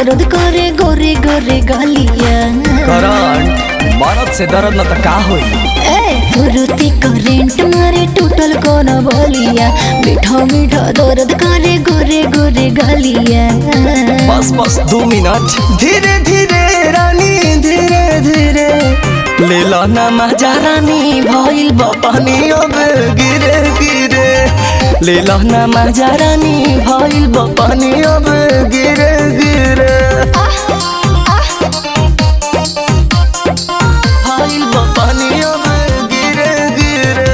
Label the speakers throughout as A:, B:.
A: दर्द करे गोरे गोरे गलिया
B: करंट मरद से दर्द न त का होई
A: ए गुरुती करेंट मारे टूटल कोन बलिया मीठा मीठा दर्द करे गोरे गोरे गलिया
B: बस बस दो मिनट धीरे धीरे रानी धीरे धीरे ले लो ना मजा रानी भइल बा पानी अब गिरे गिरे ले लो ना मजा रानी भइल बा पानी अब गिरे गिरे भइल बा पानी अब गिरे गिरे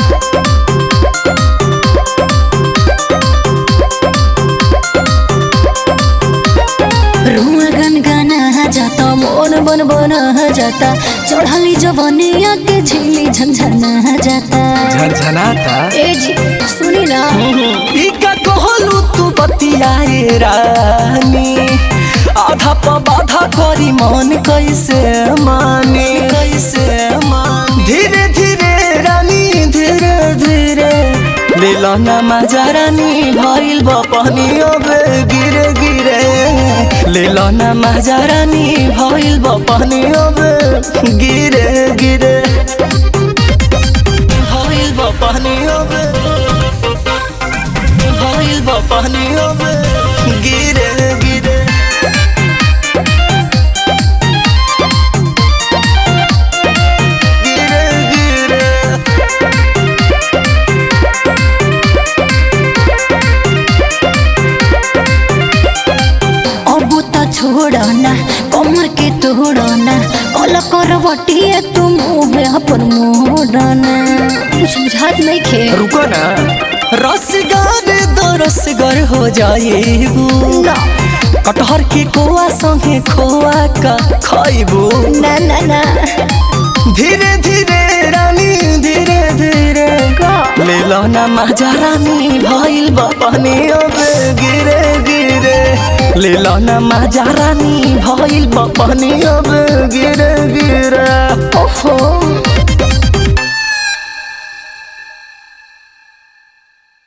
A: रुआ गन गाना जाता मोन बन बना जाता चढ़ाली जवनिया के झिली झंझना जाता
B: झनझनाता
A: ए जी सुनी ना
B: इका कहलू तू बतियाए रानी आधा प बाधा करी मन कैसे माने कैसे मान धीरे धीरे रानी धीरे धीरे ले लो ना मजा रानी भइल बा पानी अब गिरे गिरे ले लो ना मजा रानी भइल बा पानी अब गिरे गिरे भइल बा पानी अब भइल बा पानी अब गिरे गिरे गिरे गिरे
A: अब त छोड़ना कमर के तोड़ना कल करवटिए तुम मुँह पर मोड़ना कुछ बुझात नहीं खे
B: रुको ना रसगर दो रसगर हो जाएबू
A: ना
B: कटहर के कोआ संगे खोआ का खाइबू
A: ना ना ना
B: धीरे धीरे रानी धीरे धीरे
A: का
B: ले लो ना मजा रानी भइल बा पानी अब गिरे गिरे ले लो ना मजा रानी भइल बा पानी अब गिरे गिरे
A: ओहो